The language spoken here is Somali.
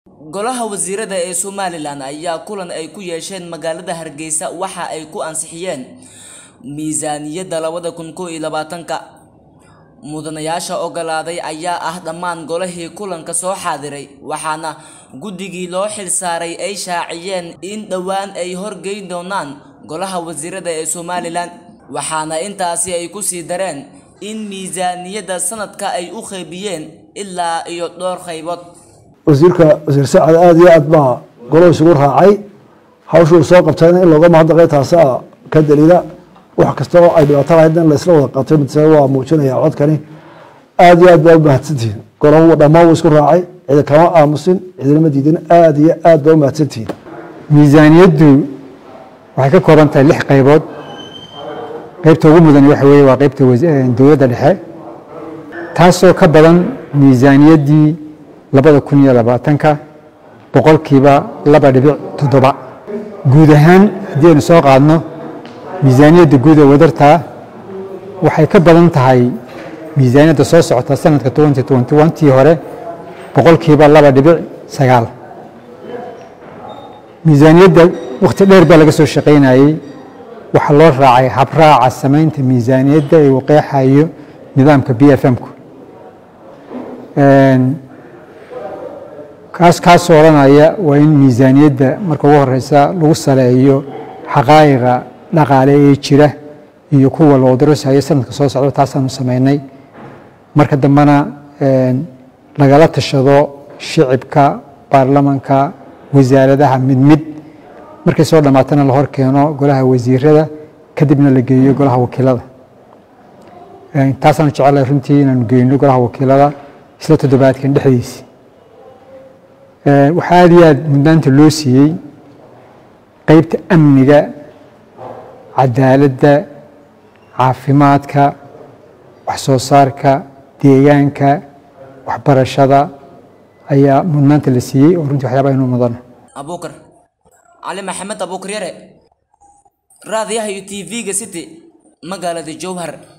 golaha wasiirada ee somalilan ayaa kulan ay ku yeesheen magaalada hargeysa waxa ay ku ansixiyeen miisaaniyadda labada kun kow iyo labaatanka mudanayaasha ogolaaday ayaa ah dhammaan golihii kulanka soo xaadiray waxaana guddigii loo xilsaaray ay shaaciyeen in dhowaan ay horgeyn doonaan golaha wasiirada ee somalilan waxaana intaasi ay ku sii dareen in miisaaniyadda sanadka ay u qeybiyeen ilaa iyo dhowr qaybood wasiirka wasiir sacad aada iyo aad baa golo isugu raacay hawshuu soo qabtayna in looga mahadnaqay taasaa ka daliila wax kasta oo ay dhibaato lahayd in laysla wada qabtay mid waa muujinaya codkani aada iyo aad baa u mahadsantihiin golo dhammaan wuu isku raacay cidi kama aamusin cidinama diidin aada iyo aad baa u mahadsantihiin miisaaniyaddu waxay ka kooban tahay lix qaybood qaybta ugu mudan waxa weeye waa qaybta dowladda dhexe taasoo ka badan miisaaniyaddii labada kun iyo labaatanka boqolkiiba laba dhibic toddoba guud ahaan haddii aynu soo qaadno miisaaniyadda guud ee wadartaa waxay ka badan tahay miisaaniyadda soo socota sanadka twenty twenty one tii hore boqolkiiba laba dhibic sagaal miisaaniyadda wakhti dheer baa laga soo shaqaynayey waxaa loo raacay habraaca samaynta miisaaniyadda ee uu qeexayo nidaamka b f m-ku kaas kaasoo odhanaya waa in miisaaniyadda marka ugu horeysa lagu saleeyo xaqaa'iqa dhaqaale ee jira iyo kuwa loo darasayo sanadka soo socda taasaanu samaynay marka dambena lagala tashado shicibka baarlamanka wasaaradaha mid mid markay soo dhammaatana la hor keeno golaha wasiirada kadibna la geeyo golaha wakiilada taasaanu jecelahay runtii inaanu geyno golaha wakiilada isla toddobaadkan dhexdiisi waxaa aada iyo aad mudnaanta loo siiyey qeybta amniga cadaaladda caafimaadka wax soo saarka deegaanka waxbarashada ayaa mudnaanta la siiyey oo runtii waxyaabaa inuu mudana abuukar cali maxamed abuukar yare raadiyaha iyo t v-ga city magaalada jowhar